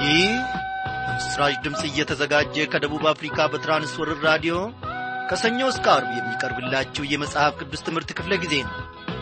ይህ በምስራች ድምፅ እየተዘጋጀ ከደቡብ አፍሪካ በትራንስወርር ራዲዮ ከሰኞ እስከ አርብ የሚቀርብላችሁ የመጽሐፍ ቅዱስ ትምህርት ክፍለ ጊዜ ነው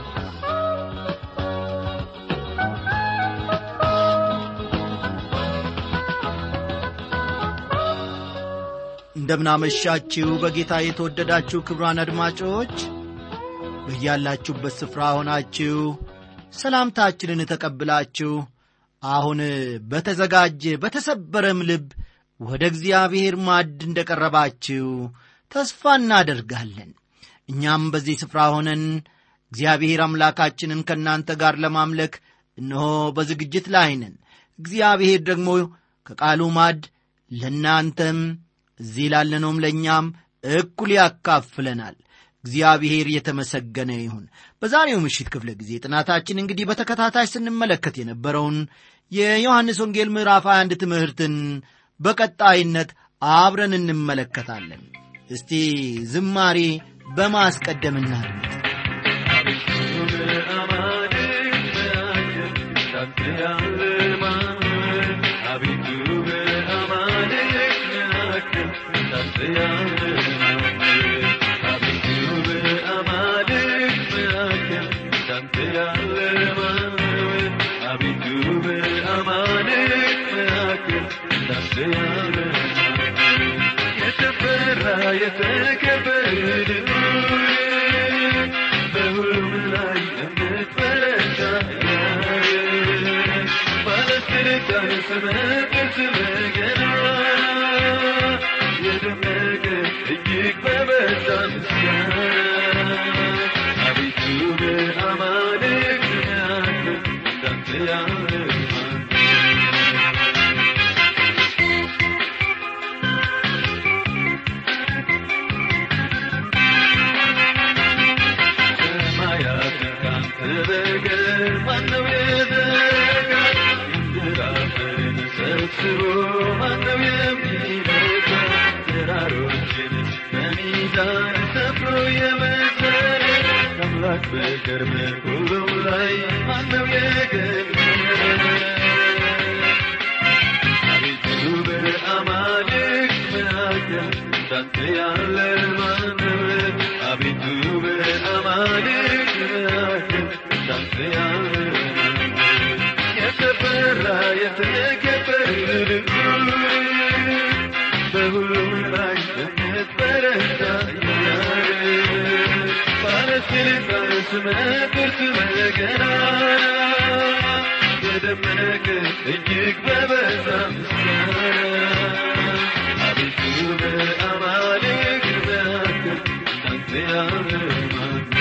እንደምናመሻችሁ በጌታ የተወደዳችሁ ክብሯን አድማጮች በያላችሁበት ስፍራ ሆናችሁ ሰላምታችንን ተቀብላችሁ አሁን በተዘጋጀ በተሰበረም ልብ ወደ እግዚአብሔር ማዕድ እንደ ቀረባችሁ ተስፋ እናደርጋለን እኛም በዚህ ስፍራ ሆነን እግዚአብሔር አምላካችንን ከእናንተ ጋር ለማምለክ እነሆ በዝግጅት ላይ ነን እግዚአብሔር ደግሞ ከቃሉ ማዕድ ለእናንተም እዚህ ላለነውም ለእኛም እኩል ያካፍለናል እግዚአብሔር የተመሰገነ ይሁን በዛሬው ምሽት ክፍለ ጊዜ ጥናታችን እንግዲህ በተከታታይ ስንመለከት የነበረውን የዮሐንስ ወንጌል ምዕራፍ 21 ትምህርትን በቀጣይነት አብረን እንመለከታለን እስቲ ዝማሬ በማስቀደም እናድምጥ የተፈራ የተከበረ በሁሉም ላይ የምትበረታ ባለስልጣን ስመጥር ስመገና የደመቀ እጅግ በበዛ ምስጋና አቤቱ በአማልክት መካከል እንዳንተ ያለ ማን ሰማያትን ካንተ በቀር ማነው የዘረጋ? የምድር አፈርን ሰብስቦ ማነው የሚመካ? ተራሮችን በሚዛን ሰፍሮ የመሰረ ከአምላክ በቀር በሁሉም ላይ ማነው የገነነ? አቤቱ በአማልክት መካከል እንዳንተ ያለ ማነው? አቤቱ በአማልክት መካከል እንዳንተ ያለ ማነው? የተፈራ የተከበረ በሁሉም ላይ የምትበረታ ባለስልጣን ስመጥር ስመገና የደመቀ እጅግ በበዛ ምስጋና አቤቱ በአማልክት መካከል እንዳንተ ያለ ማን ነው?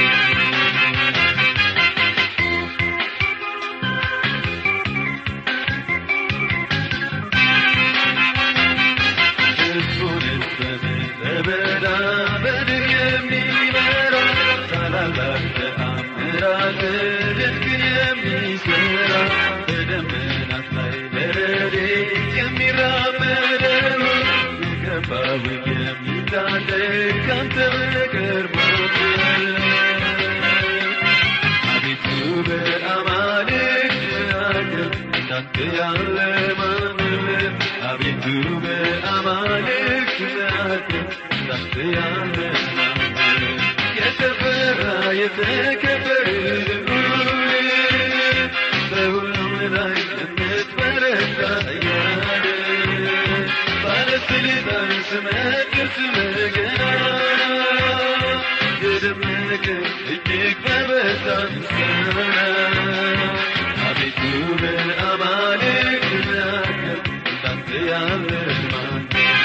ሕዝቡንስ በምድረ በዳ በድር የሚመራ ታላላቅ ተአምራት ድንቅን የሚሠራ በደመናት ላይ በረድኤት የሚራመደው የገባውን የሚታደግ ካንተ በቀር ማን ነው? አቤቱ በአማልክት መካከል እንዳንተ ያለ ማንም አቤቱ በአማልክት መካከል እንዳንተ ያለ ማንም የተፈራ የተከበረ በሁሉም ላይ የምትበረታ ያለ ባለስልጣን ስመጥር ስመገና የደመቀ እጅግ በበዛ ምስጋና አቤቱ በአማልክት መካከል እንዳንተ ያለ ማን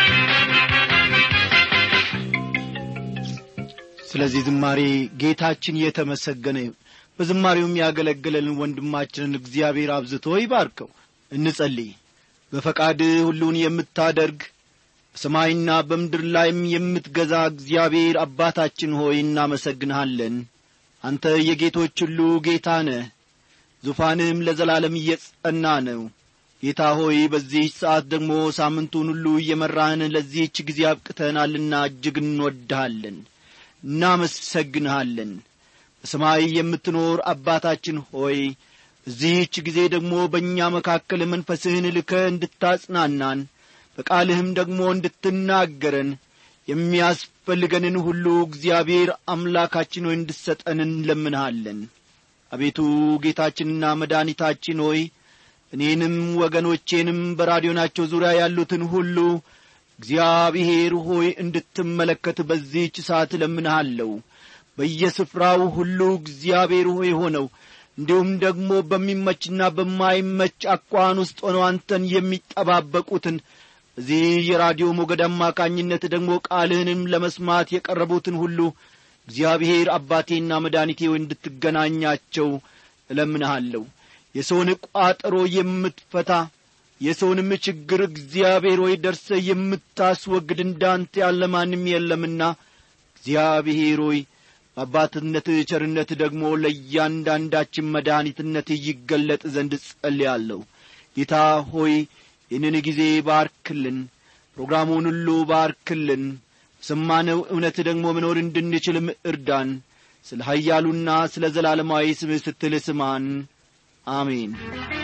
ስለዚህ ዝማሬ ጌታችን የተመሰገነ ይሁን በዝማሬውም ያገለገለልን ወንድማችንን እግዚአብሔር አብዝቶ ይባርከው እንጸልይ በፈቃድ ሁሉን የምታደርግ በሰማይና በምድር ላይም የምትገዛ እግዚአብሔር አባታችን ሆይ እናመሰግንሃለን አንተ የጌቶች ሁሉ ጌታ ነህ ዙፋንህም ለዘላለም እየጸና ነው ጌታ ሆይ በዚህ ሰዓት ደግሞ ሳምንቱን ሁሉ እየመራህን ለዚህች ጊዜ አብቅተናልና እጅግ እንወድሃለን እናመሰግንሃለን በሰማይ የምትኖር አባታችን ሆይ እዚህች ጊዜ ደግሞ በእኛ መካከል መንፈስህን ልከ እንድታጽናናን በቃልህም ደግሞ እንድትናገረን የሚያስፈልገንን ሁሉ እግዚአብሔር አምላካችን ሆይ እንድሰጠን እንለምንሃለን አቤቱ ጌታችንና መድኃኒታችን ሆይ እኔንም ወገኖቼንም በራዲዮናቸው ዙሪያ ያሉትን ሁሉ እግዚአብሔር ሆይ እንድትመለከት በዚህች ሰዓት እለምንሃለሁ በየስፍራው ሁሉ እግዚአብሔር ሆይ ሆነው እንዲሁም ደግሞ በሚመችና በማይመች አኳን ውስጥ ሆነው አንተን የሚጠባበቁትን በዚህ የራዲዮ ሞገድ አማካኝነት ደግሞ ቃልህንም ለመስማት የቀረቡትን ሁሉ እግዚአብሔር አባቴና መድኃኒቴ ወይ እንድትገናኛቸው እለምንሃለሁ የሰውን ቋጠሮ የምትፈታ የሰውንም ችግር እግዚአብሔር ወይ ደርሰ የምታስወግድ እንዳንተ ያለ ማንም የለምና እግዚአብሔር ሆይ በአባትነት ቸርነት ደግሞ ለእያንዳንዳችን መድኃኒትነት ይገለጥ ዘንድ ጸልያለሁ ጌታ ሆይ ይህንን ጊዜ ባርክልን ፕሮግራሙን ሁሉ ባርክልን ሰማነው እውነት ደግሞ መኖር እንድንችልም እርዳን ስለ ኀያሉና ስለ ዘላለማዊ ስምህ ስትል ስማን አሜን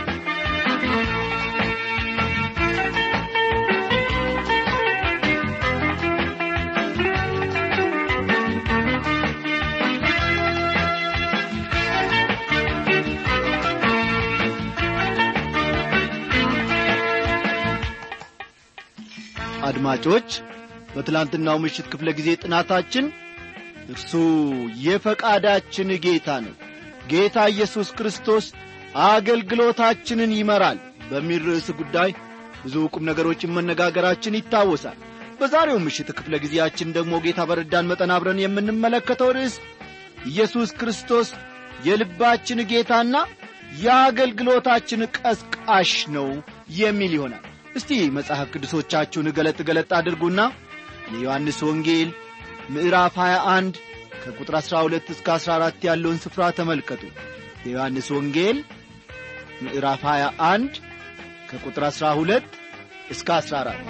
አድማጮች በትላንትናው ምሽት ክፍለ ጊዜ ጥናታችን እርሱ የፈቃዳችን ጌታ ነው ጌታ ኢየሱስ ክርስቶስ አገልግሎታችንን ይመራል በሚል ርዕስ ጉዳይ ብዙ ቁም ነገሮችን መነጋገራችን ይታወሳል በዛሬው ምሽት ክፍለ ጊዜያችን ደግሞ ጌታ በረዳን መጠን አብረን የምንመለከተው ርዕስ ኢየሱስ ክርስቶስ የልባችን ጌታና የአገልግሎታችን ቀስቃሽ ነው የሚል ይሆናል እስቲ መጽሐፍ ቅዱሶቻችሁን ገለጥ ገለጥ አድርጉና የዮሐንስ ወንጌል ምዕራፍ 21 ከቁጥር 12 እስከ 14 ያለውን ስፍራ ተመልከቱ የዮሐንስ ወንጌል ምዕራፍ 21 ከቁጥር 12 እስከ 14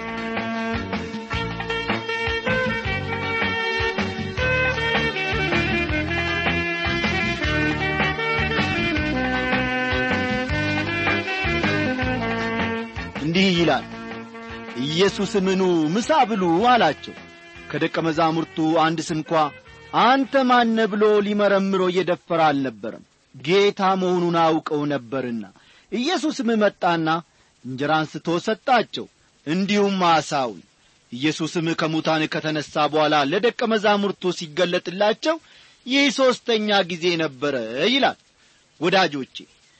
እንዲህ ይላል ኢየሱስም ኑ ምሳ ብሉ አላቸው ከደቀ መዛሙርቱ አንድ ስንኳ አንተ ማነ ብሎ ሊመረምሮ እየደፈረ አልነበረም ጌታ መሆኑን አውቀው ነበርና ኢየሱስም መጣና እንጀራ አንስቶ ሰጣቸው እንዲሁም አሳውን ኢየሱስም ከሙታን ከተነሣ በኋላ ለደቀ መዛሙርቱ ሲገለጥላቸው ይህ ሦስተኛ ጊዜ ነበረ ይላል ወዳጆቼ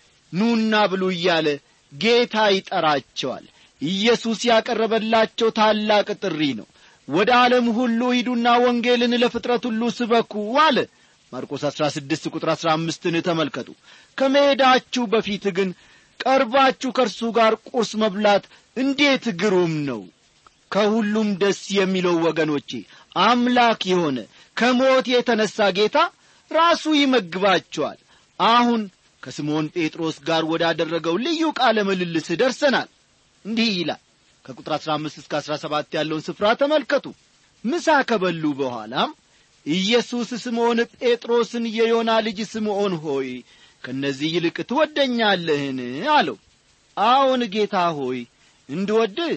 ኑና ብሉ እያለ ጌታ ይጠራቸዋል ኢየሱስ ያቀረበላቸው ታላቅ ጥሪ ነው ወደ ዓለም ሁሉ ሂዱና ወንጌልን ለፍጥረት ሁሉ ስበኩ አለ ማርቆስ 16 ቁጥር 15ን ተመልከቱ ከመሄዳችሁ በፊት ግን ቀርባችሁ ከእርሱ ጋር ቁርስ መብላት እንዴት ግሩም ነው ከሁሉም ደስ የሚለው ወገኖቼ አምላክ የሆነ ከሞት የተነሣ ጌታ ራሱ ይመግባቸዋል አሁን ከስምዖን ጴጥሮስ ጋር ወዳደረገው ልዩ ቃለ ምልልስ ደርሰናል እንዲህ ይላል ከቁጥር 15 እስከ 17 ያለውን ስፍራ ተመልከቱ ምሳ ከበሉ በኋላም ኢየሱስ ስምዖን ጴጥሮስን የዮና ልጅ ስምዖን ሆይ ከእነዚህ ይልቅ ትወደኛለህን አለው አዎን ጌታ ሆይ እንድወድህ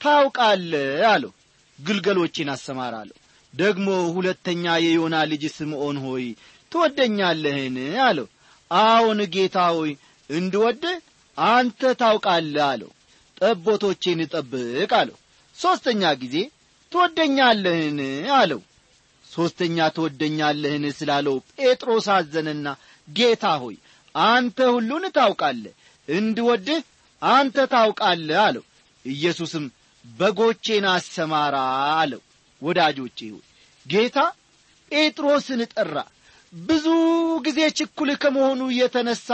ታውቃለህ አለው ግልገሎቼን አሰማራለሁ ደግሞ ሁለተኛ የዮና ልጅ ስምዖን ሆይ ትወደኛለህን አለው አዎን ጌታ ሆይ እንድወድህ አንተ ታውቃለህ አለው ጠቦቶቼን ጠብቅ አለው ሦስተኛ ጊዜ ትወደኛለህን አለው ሦስተኛ ትወደኛለህን ስላለው ጴጥሮስ አዘነና ጌታ ሆይ አንተ ሁሉን ታውቃለህ እንድወድህ አንተ ታውቃለህ አለው ኢየሱስም በጎቼን አሰማራ አለው ወዳጆቼ ሆይ ጌታ ጴጥሮስን ጠራ ብዙ ጊዜ ችኩል ከመሆኑ የተነሣ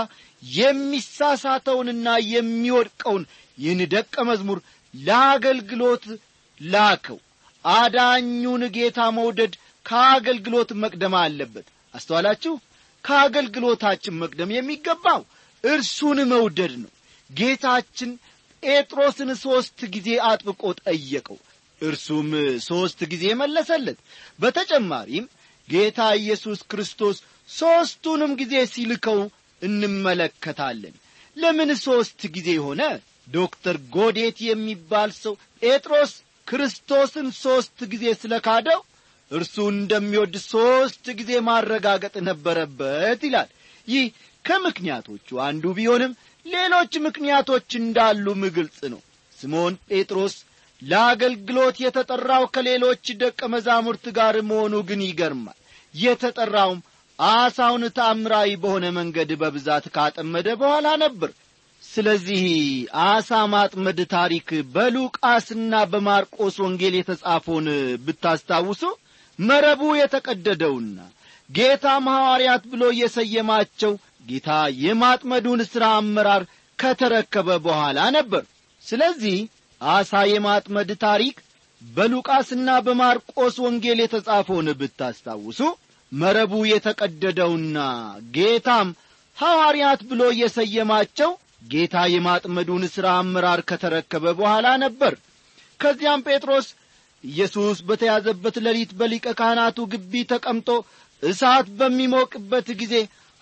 የሚሳሳተውንና የሚወድቀውን ይህን ደቀ መዝሙር ለአገልግሎት ላከው አዳኙን ጌታ መውደድ ከአገልግሎት መቅደም አለበት አስተዋላችሁ ከአገልግሎታችን መቅደም የሚገባው እርሱን መውደድ ነው ጌታችን ጴጥሮስን ሦስት ጊዜ አጥብቆ ጠየቀው እርሱም ሦስት ጊዜ መለሰለት በተጨማሪም ጌታ ኢየሱስ ክርስቶስ ሦስቱንም ጊዜ ሲልከው እንመለከታለን ለምን ሦስት ጊዜ ሆነ ዶክተር ጎዴት የሚባል ሰው ጴጥሮስ ክርስቶስን ሦስት ጊዜ ስለ ካደው እርሱ እንደሚወድ ሦስት ጊዜ ማረጋገጥ ነበረበት ይላል ይህ ከምክንያቶቹ አንዱ ቢሆንም ሌሎች ምክንያቶች እንዳሉም ግልጽ ነው ስምዖን ጴጥሮስ ለአገልግሎት የተጠራው ከሌሎች ደቀ መዛሙርት ጋር መሆኑ ግን ይገርማል የተጠራውም አሳውን ታምራዊ በሆነ መንገድ በብዛት ካጠመደ በኋላ ነበር ስለዚህ አሳ ማጥመድ ታሪክ በሉቃስና በማርቆስ ወንጌል የተጻፈውን ብታስታውሱ መረቡ የተቀደደውና ጌታም ሐዋርያት ብሎ የሰየማቸው ጌታ የማጥመዱን ሥራ አመራር ከተረከበ በኋላ ነበር ስለዚህ አሳ የማጥመድ ታሪክ በሉቃስና በማርቆስ ወንጌል የተጻፈውን ብታስታውሱ መረቡ የተቀደደውና ጌታም ሐዋርያት ብሎ የሰየማቸው ጌታ የማጥመዱን ሥራ አመራር ከተረከበ በኋላ ነበር ከዚያም ጴጥሮስ ኢየሱስ በተያዘበት ሌሊት በሊቀ ካህናቱ ግቢ ተቀምጦ እሳት በሚሞቅበት ጊዜ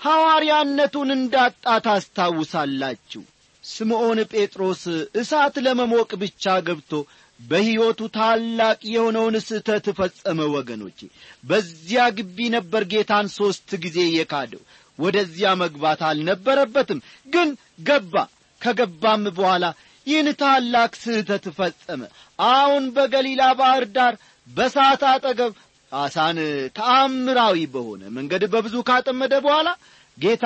ሐዋርያነቱን እንዳጣ ታስታውሳላችሁ ስምዖን ጴጥሮስ እሳት ለመሞቅ ብቻ ገብቶ በሕይወቱ ታላቅ የሆነውን ስህተት ፈጸመ ወገኖቼ በዚያ ግቢ ነበር ጌታን ሦስት ጊዜ የካደው ወደዚያ መግባት አልነበረበትም ግን ገባ ከገባም በኋላ ይህን ታላቅ ስህተት ፈጸመ አሁን በገሊላ ባሕር ዳር በሳት አጠገብ አሳን ተአምራዊ በሆነ መንገድ በብዙ ካጠመደ በኋላ ጌታ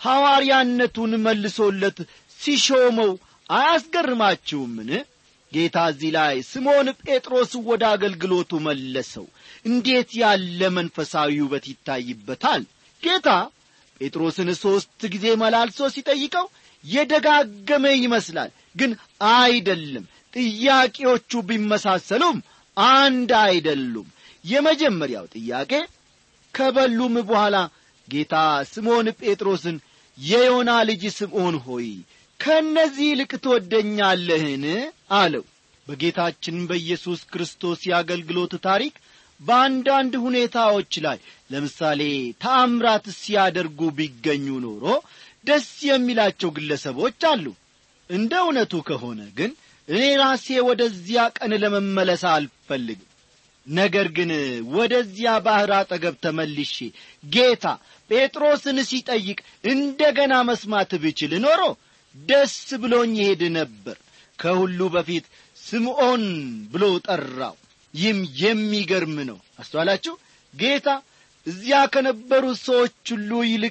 ሐዋርያነቱን መልሶለት ሲሾመው አያስገርማችሁምን ጌታ እዚህ ላይ ስምዖን ጴጥሮስ ወደ አገልግሎቱ መለሰው እንዴት ያለ መንፈሳዊ ውበት ይታይበታል ጌታ ጴጥሮስን ሦስት ጊዜ መላልሶ ሲጠይቀው የደጋገመ ይመስላል ግን አይደለም ጥያቄዎቹ ቢመሳሰሉም አንድ አይደሉም የመጀመሪያው ጥያቄ ከበሉም በኋላ ጌታ ስምዖን ጴጥሮስን የዮና ልጅ ስምዖን ሆይ ከእነዚህ ይልቅ ትወደኛለህን አለው በጌታችን በኢየሱስ ክርስቶስ የአገልግሎት ታሪክ በአንዳንድ ሁኔታዎች ላይ ለምሳሌ ታምራት ሲያደርጉ ቢገኙ ኖሮ ደስ የሚላቸው ግለሰቦች አሉ እንደ እውነቱ ከሆነ ግን እኔ ራሴ ወደዚያ ቀን ለመመለስ አልፈልግም ነገር ግን ወደዚያ ባሕር አጠገብ ተመልሼ ጌታ ጴጥሮስን ሲጠይቅ እንደ ገና መስማት ብችል ኖሮ ደስ ብሎኝ ይሄድ ነበር ከሁሉ በፊት ስምዖን ብሎ ጠራው ይህም የሚገርም ነው አስተዋላችሁ ጌታ እዚያ ከነበሩት ሰዎች ሁሉ ይልቅ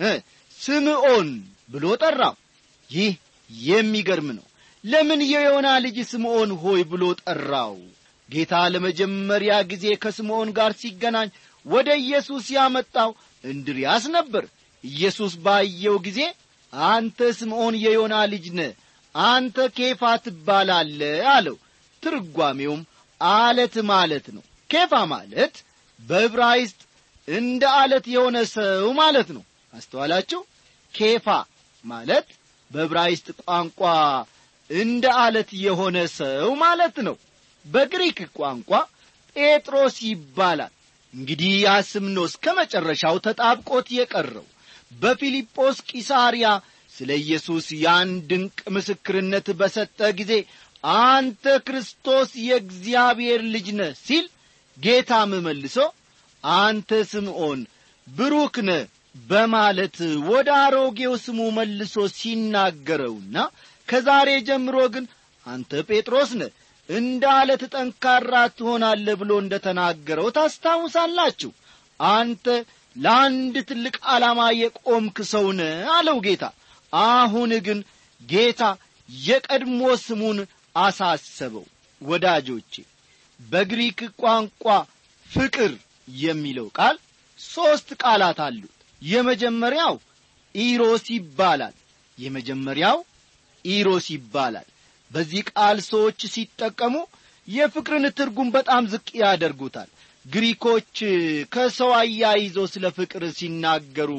ስምዖን ብሎ ጠራው ይህ የሚገርም ነው ለምን የዮና ልጅ ስምዖን ሆይ ብሎ ጠራው ጌታ ለመጀመሪያ ጊዜ ከስምዖን ጋር ሲገናኝ ወደ ኢየሱስ ያመጣው እንድርያስ ነበር ኢየሱስ ባየው ጊዜ አንተ ስምዖን የዮና ልጅ ነ አንተ ኬፋ ትባላለ አለው ትርጓሜውም አለት ማለት ነው ኬፋ ማለት በዕብራይስጥ እንደ አለት የሆነ ሰው ማለት ነው አስተዋላችሁ ኬፋ ማለት በዕብራይስጥ ቋንቋ እንደ አለት የሆነ ሰው ማለት ነው በግሪክ ቋንቋ ጴጥሮስ ይባላል እንግዲህ ያ ስም ነው እስከ መጨረሻው ተጣብቆት የቀረው በፊልጶስ ቂሳርያ ስለ ኢየሱስ ያን ድንቅ ምስክርነት በሰጠ ጊዜ አንተ ክርስቶስ የእግዚአብሔር ልጅ ነህ ሲል ጌታም መልሶ አንተ ስምዖን ብሩክ ነህ በማለት ወደ አሮጌው ስሙ መልሶ ሲናገረውና ከዛሬ ጀምሮ ግን አንተ ጴጥሮስ ነህ እንደ አለት ጠንካራ ትሆናለህ ብሎ እንደ ተናገረው ታስታውሳላችሁ አንተ ለአንድ ትልቅ ዓላማ የቆምክ ሰው ነህ አለው ጌታ አሁን ግን ጌታ የቀድሞ ስሙን አሳሰበው ወዳጆቼ በግሪክ ቋንቋ ፍቅር የሚለው ቃል ሦስት ቃላት አሉት የመጀመሪያው ኢሮስ ይባላል የመጀመሪያው ኢሮስ ይባላል በዚህ ቃል ሰዎች ሲጠቀሙ የፍቅርን ትርጉም በጣም ዝቅ ያደርጉታል ግሪኮች ከሰው አያይዘው ስለ ፍቅር ሲናገሩ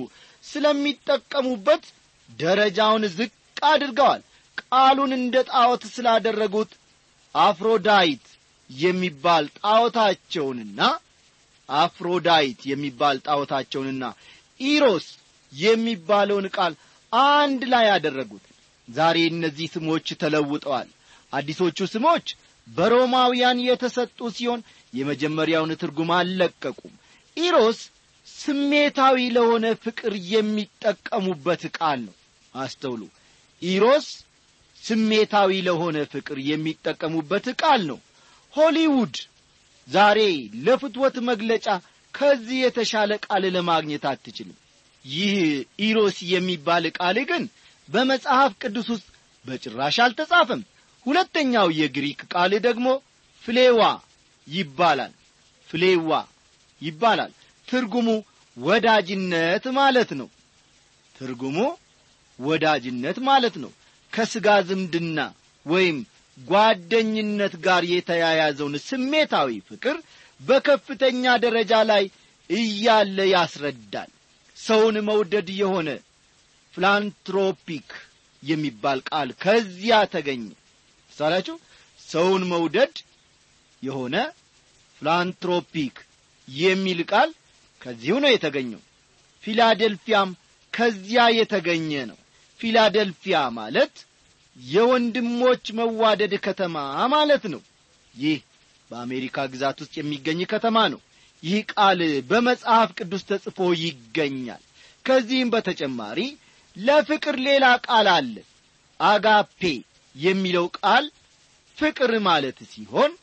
ስለሚጠቀሙበት ደረጃውን ዝቅ አድርገዋል ቃሉን እንደ ጣዖት ስላደረጉት አፍሮዳይት የሚባል ጣዖታቸውንና አፍሮዳይት የሚባል ጣዖታቸውንና ኢሮስ የሚባለውን ቃል አንድ ላይ ያደረጉት ዛሬ እነዚህ ስሞች ተለውጠዋል አዲሶቹ ስሞች በሮማውያን የተሰጡ ሲሆን የመጀመሪያውን ትርጉም አልለቀቁም ኢሮስ ስሜታዊ ለሆነ ፍቅር የሚጠቀሙበት ቃል ነው አስተውሉ ኢሮስ ስሜታዊ ለሆነ ፍቅር የሚጠቀሙበት ቃል ነው ሆሊውድ ዛሬ ለፍትወት መግለጫ ከዚህ የተሻለ ቃል ለማግኘት አትችልም ይህ ኢሮስ የሚባል ቃል ግን በመጽሐፍ ቅዱስ ውስጥ በጭራሽ አልተጻፈም ሁለተኛው የግሪክ ቃል ደግሞ ፍሌዋ ይባላል ፍሌዋ ይባላል ትርጉሙ ወዳጅነት ማለት ነው ትርጉሙ ወዳጅነት ማለት ነው ከሥጋ ዝምድና ወይም ጓደኝነት ጋር የተያያዘውን ስሜታዊ ፍቅር በከፍተኛ ደረጃ ላይ እያለ ያስረዳል ሰውን መውደድ የሆነ ፍላንትሮፒክ የሚባል ቃል ከዚያ ተገኘ ሳላችሁ ሰውን መውደድ የሆነ ፍላንትሮፒክ የሚል ቃል ከዚሁ ነው የተገኘው ፊላደልፊያም ከዚያ የተገኘ ነው ፊላደልፊያ ማለት የወንድሞች መዋደድ ከተማ ማለት ነው ይህ በአሜሪካ ግዛት ውስጥ የሚገኝ ከተማ ነው ይህ ቃል በመጽሐፍ ቅዱስ ተጽፎ ይገኛል ከዚህም በተጨማሪ ለፍቅር ሌላ ቃል አለ አጋፔ የሚለው ቃል ፍቅር ማለት ሲሆን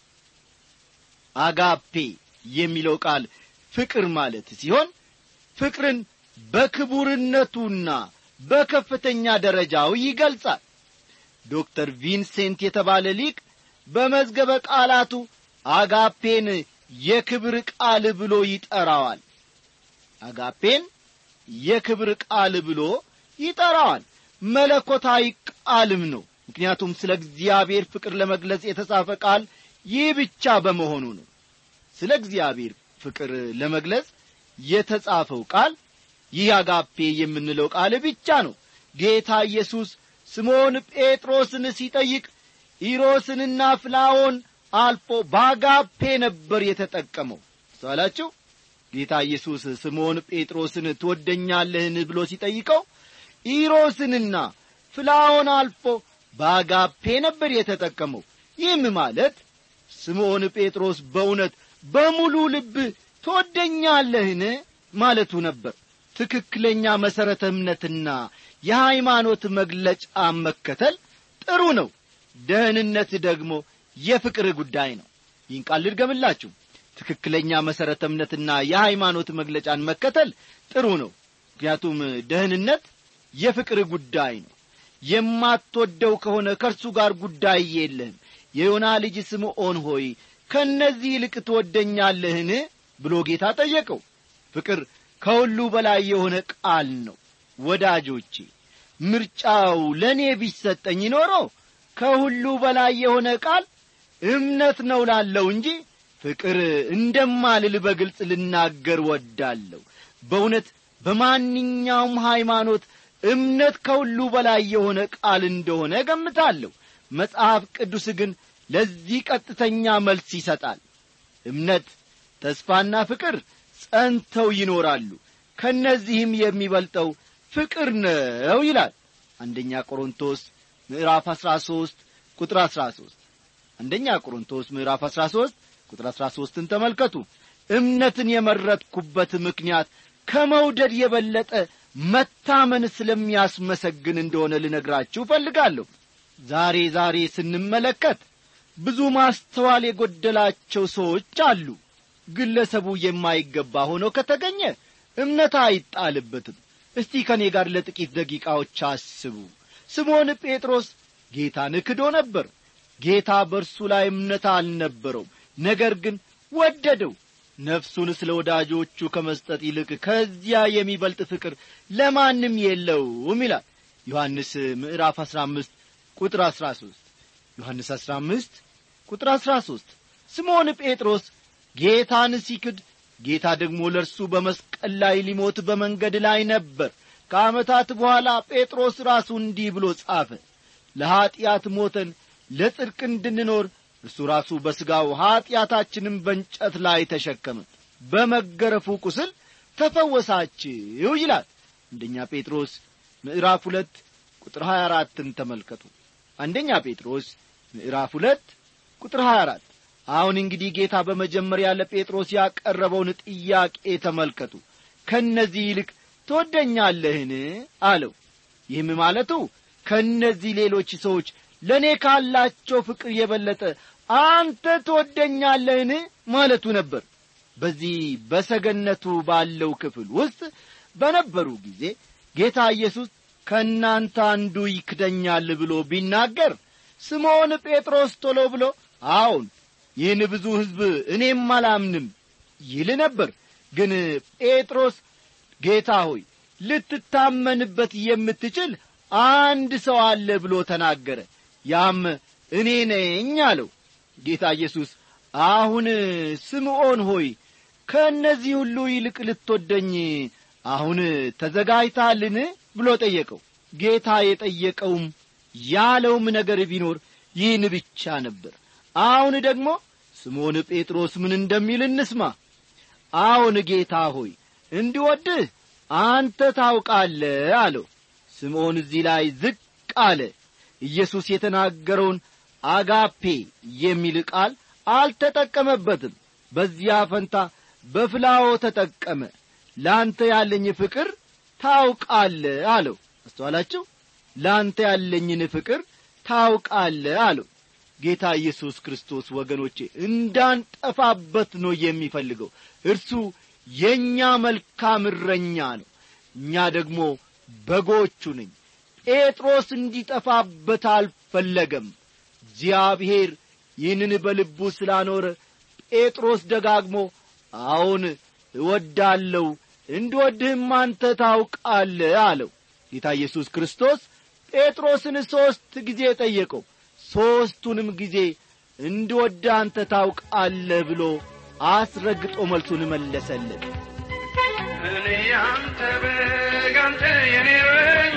አጋፔ የሚለው ቃል ፍቅር ማለት ሲሆን ፍቅርን በክቡርነቱና በከፍተኛ ደረጃው ይገልጻል ዶክተር ቪንሴንት የተባለ ሊቅ በመዝገበ ቃላቱ አጋፔን የክብር ቃል ብሎ ይጠራዋል አጋፔን የክብር ቃል ብሎ ይጠራዋል መለኮታዊ ቃልም ነው ምክንያቱም ስለ እግዚአብሔር ፍቅር ለመግለጽ የተጻፈ ቃል ይህ ብቻ በመሆኑ ነው ስለ እግዚአብሔር ፍቅር ለመግለጽ የተጻፈው ቃል ይህ አጋፔ የምንለው ቃል ብቻ ነው ጌታ ኢየሱስ ስምዖን ጴጥሮስን ሲጠይቅ ኢሮስንና ፍላዎን አልፎ በአጋፔ ነበር የተጠቀመው ሰላችሁ ጌታ ኢየሱስ ስምዖን ጴጥሮስን ትወደኛለህን ብሎ ሲጠይቀው ኢሮስንና ፍላዎን አልፎ በአጋፔ ነበር የተጠቀመው ይህም ማለት ስምዖን ጴጥሮስ በእውነት በሙሉ ልብ ትወደኛለህን ማለቱ ነበር ትክክለኛ መሠረተ እምነትና የሃይማኖት መግለጫ መከተል ጥሩ ነው ደህንነት ደግሞ የፍቅር ጉዳይ ነው ይህን ቃል ልድገምላችሁ ትክክለኛ መሠረተ እምነትና የሃይማኖት መግለጫን መከተል ጥሩ ነው ምክንያቱም ደህንነት የፍቅር ጉዳይ ነው የማትወደው ከሆነ ከእርሱ ጋር ጉዳይ የለህም የዮና ልጅ ስምዖን ሆይ ከእነዚህ ይልቅ ትወደኛለህን ብሎ ጌታ ጠየቀው ፍቅር ከሁሉ በላይ የሆነ ቃል ነው ወዳጆቼ ምርጫው ለእኔ ቢሰጠኝ ኖሮ ከሁሉ በላይ የሆነ ቃል እምነት ነው ላለው እንጂ ፍቅር እንደማልል በግልጽ ልናገር ወዳለሁ በእውነት በማንኛውም ሃይማኖት እምነት ከሁሉ በላይ የሆነ ቃል እንደሆነ እገምታለሁ መጽሐፍ ቅዱስ ግን ለዚህ ቀጥተኛ መልስ ይሰጣል እምነት ተስፋና ፍቅር ጸንተው ይኖራሉ ከእነዚህም የሚበልጠው ፍቅር ነው ይላል አንደኛ ቆሮንቶስ ምዕራፍ አሥራ ሦስት ቁጥር አሥራ ሦስት አንደኛ ቆሮንቶስ ምዕራፍ አሥራ ሦስት ቁጥር አሥራ ሦስትን ተመልከቱ እምነትን የመረጥኩበት ምክንያት ከመውደድ የበለጠ መታመን ስለሚያስመሰግን እንደሆነ ልነግራችሁ እፈልጋለሁ ዛሬ ዛሬ ስንመለከት ብዙ ማስተዋል የጐደላቸው ሰዎች አሉ ግለሰቡ የማይገባ ሆኖ ከተገኘ እምነት አይጣልበትም እስቲ ከእኔ ጋር ለጥቂት ደቂቃዎች አስቡ ስምዖን ጴጥሮስ ጌታን ክዶ ነበር ጌታ በእርሱ ላይ እምነት አልነበረውም ነገር ግን ወደደው ነፍሱን ስለ ወዳጆቹ ከመስጠት ይልቅ ከዚያ የሚበልጥ ፍቅር ለማንም የለውም ይላል ዮሐንስ ምዕራፍ አሥራ አምስት ቁጥር አሥራ ሦስት ዮሐንስ አሥራ አምስት ቁጥር አሥራ ሦስት ስምዖን ጴጥሮስ ጌታን ሲክድ ጌታ ደግሞ ለእርሱ በመስቀል ላይ ሊሞት በመንገድ ላይ ነበር ከዓመታት በኋላ ጴጥሮስ ራሱ እንዲህ ብሎ ጻፈ ለኀጢአት ሞተን ለጽድቅ እንድንኖር እርሱ ራሱ በሥጋው ኀጢአታችንም በእንጨት ላይ ተሸከመ በመገረፉ ቁስል ተፈወሳችሁ ይላል አንደኛ ጴጥሮስ ምዕራፍ ሁለት ቁጥር 24ን ተመልከቱ አንደኛ ጴጥሮስ ምዕራፍ ሁለት ቁጥር 24 አሁን እንግዲህ ጌታ በመጀመሪያ ለጴጥሮስ ያቀረበውን ጥያቄ ተመልከቱ ከእነዚህ ይልቅ ትወደኛለህን አለው ይህም ማለቱ ከእነዚህ ሌሎች ሰዎች ለእኔ ካላቸው ፍቅር የበለጠ አንተ ትወደኛለህን ማለቱ ነበር በዚህ በሰገነቱ ባለው ክፍል ውስጥ በነበሩ ጊዜ ጌታ ኢየሱስ ከእናንተ አንዱ ይክደኛል ብሎ ቢናገር ስምዖን ጴጥሮስ ቶሎ ብሎ አዎን ይህን ብዙ ሕዝብ እኔም አላምንም ይል ነበር ግን ጴጥሮስ ጌታ ሆይ ልትታመንበት የምትችል አንድ ሰው አለ ብሎ ተናገረ ያም እኔ ነኝ አለው ጌታ ኢየሱስ አሁን ስምዖን ሆይ ከእነዚህ ሁሉ ይልቅ ልትወደኝ አሁን ተዘጋጅታልን ብሎ ጠየቀው ጌታ የጠየቀውም ያለውም ነገር ቢኖር ይህን ብቻ ነበር አሁን ደግሞ ስምዖን ጴጥሮስ ምን እንደሚል እንስማ አዎን ጌታ ሆይ እንዲወድህ አንተ ታውቃለህ አለው ስምዖን እዚህ ላይ ዝቅ አለ ኢየሱስ የተናገረውን አጋፔ የሚል ቃል አልተጠቀመበትም በዚያ ፈንታ በፍላዎ ተጠቀመ ለአንተ ያለኝ ፍቅር ታውቃለህ አለው አስተዋላችሁ ለአንተ ያለኝን ፍቅር ታውቃለህ አለው ጌታ ኢየሱስ ክርስቶስ ወገኖቼ እንዳንጠፋበት ነው የሚፈልገው እርሱ የእኛ መልካም እረኛ ነው እኛ ደግሞ በጎቹ ነኝ ጴጥሮስ እንዲጠፋበት አልፈለገም እግዚአብሔር ይህንን በልቡ ስላኖረ ጴጥሮስ ደጋግሞ አዎን እወዳለሁ እንድወድህም አንተ ታውቃለህ አለው ጌታ ኢየሱስ ክርስቶስ ጴጥሮስን ሦስት ጊዜ ጠየቀው ሦስቱንም ጊዜ እንድወድ አንተ ታውቃለህ ብሎ አስረግጦ መልሱን መለሰለት እኔ ያንተ በግ አንተ የኔ እረኛ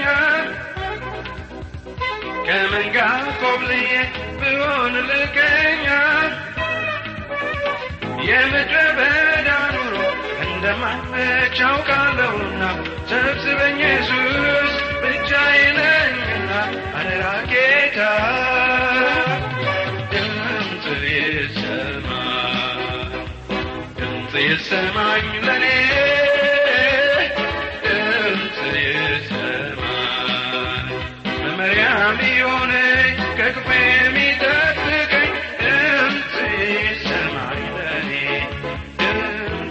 ከመንጋ ኮብልዬ ብሆን ልቀኛ የምድረ በዳ ኑሮ እንደማመች አውቃለሁና ሰብስበኝ ኢየሱስ ብቻዬን ነኝና አደራ ጌታ ድምፅ ይሰማ ድምፅ ይሰማኝ ለኔ ድምፅ ይሰማኝ መመሪያም የሆነኝ ከክፉ የሚጠብቀኝ ድምፅ ይሰማኝ ለኔ ድምፅ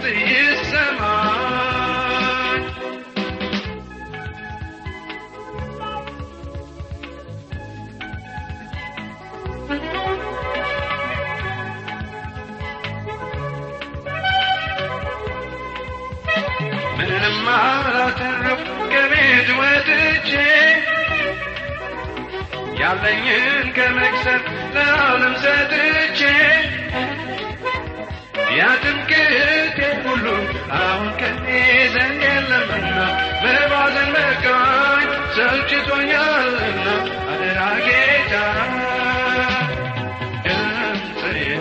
ይሰማኝ ምንም አላተረፍ ከቤት ወጥቼ ያለኝን ከመክሰር ለዓለም ሰጥቼ ያትምክቴ ሁሉ አሁን ከኔ ዘንድ የለምና መባዘን በቃኝ ሰልችቶኛልና አደራ ጌታ ድምፅ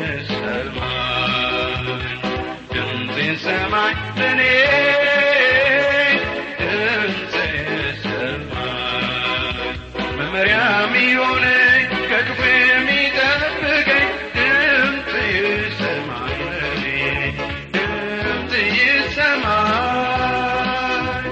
ይሰማኝ ድምፅ ይሰማኝ ለኔ ድምፅ ይሰማኝ መመሪያም የሆነኝ ከክፉ የሚጠብቀኝ ድምፅ ይሰማኝ ለኔ ድምፅ ይሰማኝ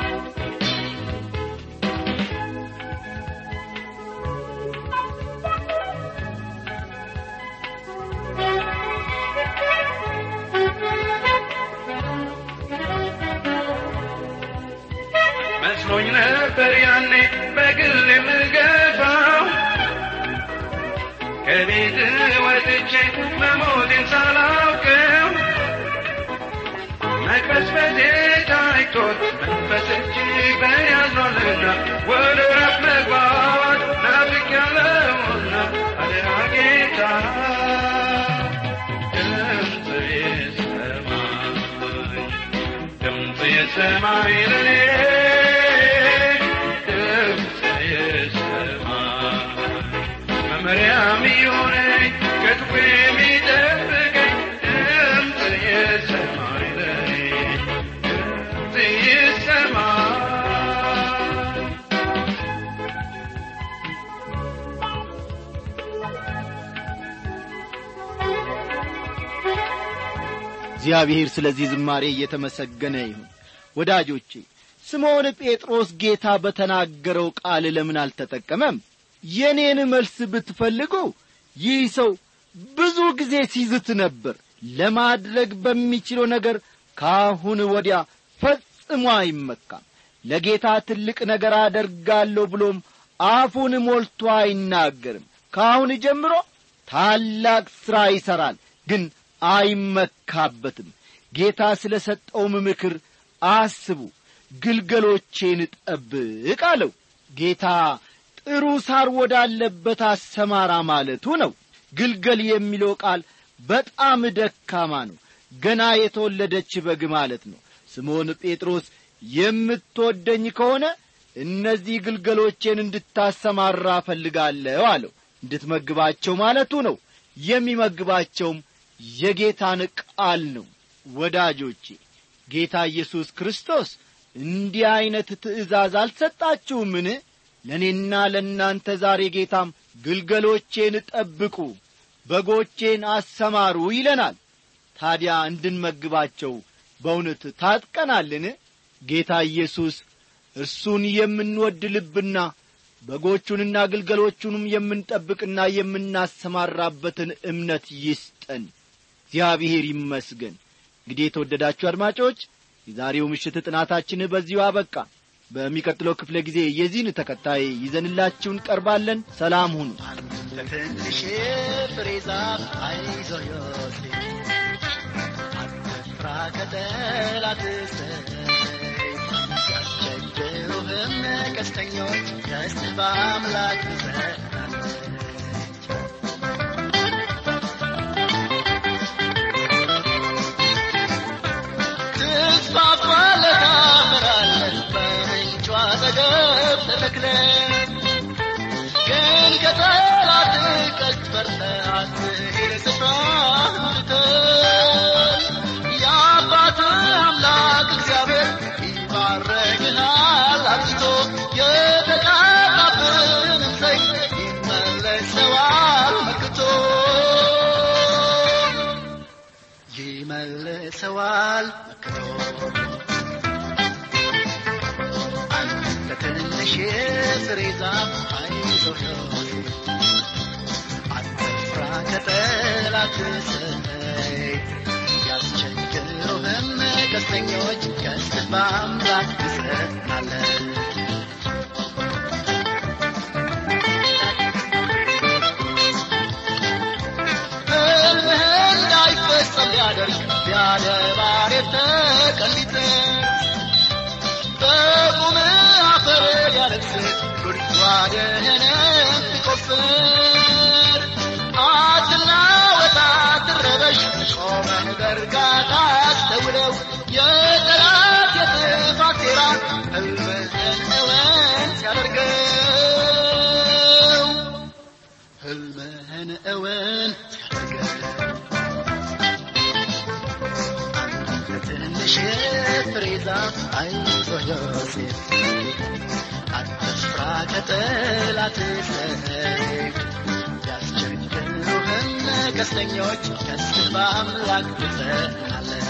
መስሎኝ ነበር ያኔ በግል የምገፋው ከቤት ወጥቼ መሞቴን ሳላውቅም መቅበዝበዜ ታይቶት መንፈስ እጅግ በእኔ አዝኗልና ወደ እረፍት መግባት ናፍቄያለሁና አደራ ጌታ ድምፅ ይሰማኝ ድምፅ ይሰማኝ ለኔ ድምፅ ይሰማኝ መመሪያም የሆነኝ ከክፉ የሚጠብቀኝ ድምፅ ይሰማኝ ለኔ ድምፅ ይሰማኝ እግዚአብሔር ስለዚህ ዝማሬ እየተመሰገነ ይሁን ወዳጆቼ ስምዖን ጴጥሮስ ጌታ በተናገረው ቃል ለምን አልተጠቀመም የኔን መልስ ብትፈልጉ ይህ ሰው ብዙ ጊዜ ሲዝት ነበር ለማድረግ በሚችለው ነገር ከአሁን ወዲያ ፈጽሞ አይመካም ለጌታ ትልቅ ነገር አደርጋለሁ ብሎም አፉን ሞልቶ አይናገርም ከአሁን ጀምሮ ታላቅ ሥራ ይሠራል ግን አይመካበትም ጌታ ስለ ሰጠውም ምክር አስቡ ግልገሎቼን ጠብቅ አለው ጌታ ጥሩ ሳር ወዳለበት አሰማራ ማለቱ ነው ግልገል የሚለው ቃል በጣም ደካማ ነው ገና የተወለደች በግ ማለት ነው ስምዖን ጴጥሮስ የምትወደኝ ከሆነ እነዚህ ግልገሎቼን እንድታሰማራ እፈልጋለሁ አለው እንድትመግባቸው ማለቱ ነው የሚመግባቸውም የጌታን ቃል ነው ወዳጆቼ ጌታ ኢየሱስ ክርስቶስ እንዲህ ዐይነት ትእዛዝ አልሰጣችሁምን ለእኔና ለእናንተ ዛሬ ጌታም ግልገሎቼን ጠብቁ በጎቼን አሰማሩ ይለናል ታዲያ እንድንመግባቸው በእውነት ታጥቀናልን ጌታ ኢየሱስ እርሱን የምንወድ ልብና በጎቹንና ግልገሎቹንም የምንጠብቅና የምናሰማራበትን እምነት ይስጠን እግዚአብሔር ይመስገን እንግዲህ የተወደዳችሁ አድማጮች የዛሬው ምሽት ጥናታችን በዚሁ አበቃ በሚቀጥለው ክፍለ ጊዜ የዚህን ተከታይ ይዘንላችሁ እንቀርባለን ሰላም ሁኑ ለትንሽ ፍሬ ዛፍ አይዞህ ዮሴፍ አትፍራ ከጠላት ሰይፍ ያስቸግሩህም ቀስተኞች ደስት በአምላክ ትጸናለች ትስፋፋለህ ታፈራለህ በምንጯ አጠገብ ተተክለህ ግን ከጠላት ቀስት በርተህ አትሂድ ስፍራህን ትተህ የአባትህ አምላክ እግዚአብሔር ይባርክሃል አብዝቶ የተቃጣብህንም ሰይፍ ይመለሰዋል መክቶ ይመልሰዋል መክቶ አንተ ትንሽ የፍሬ ዛፍ አይዞህ ዮሴፍ አትፍራ ከጠላት ሰይፍ ያስቸግሩህም ቀስተኞች ቀስትህ በአምላክ ትጸናለች ሕልምህ እንዳይፈጸም ሊያደርግ ቢያደባር የተቀሊጠ በቁምህ አፈር ሊያለቅስ ጉድጓድህንም ቢቆፍር አትናወጥ አትረበሽ ቆመህ በእርጋታ አስተውለው የጠላት የጥፋት ሴራ ሕልምህን እውን ሲያደርገው ሕልምህን እውን ሲያደርገው ትንሽ ፍሬ ዛፍ አይዞህ ዮሴፍ አትፍራ ከጠላት ሰይፍ ያስቸግሩህም ቀስተኞች ቀስትህ በአምላክ ትጸናለች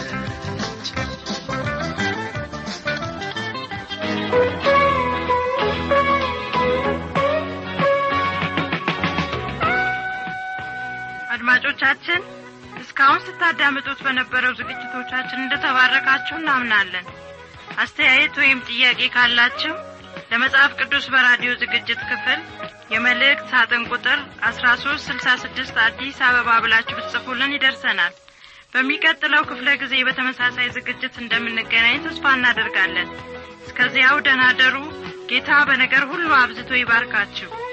አድማጮቻችን እስካሁን ስታዳምጡት በነበረው ዝግጅቶቻችን እንደተባረካችሁ እናምናለን አስተያየት ወይም ጥያቄ ካላችሁ ለመጽሐፍ ቅዱስ በራዲዮ ዝግጅት ክፍል የመልእክት ሳጥን ቁጥር አስራ ሶስት ስልሳ ስድስት አዲስ አበባ ብላችሁ ብትጽፉልን ይደርሰናል በሚቀጥለው ክፍለ ጊዜ በተመሳሳይ ዝግጅት እንደምንገናኝ ተስፋ እናደርጋለን እስከዚያው ደህና ደሩ ጌታ በነገር ሁሉ አብዝቶ ይባርካችሁ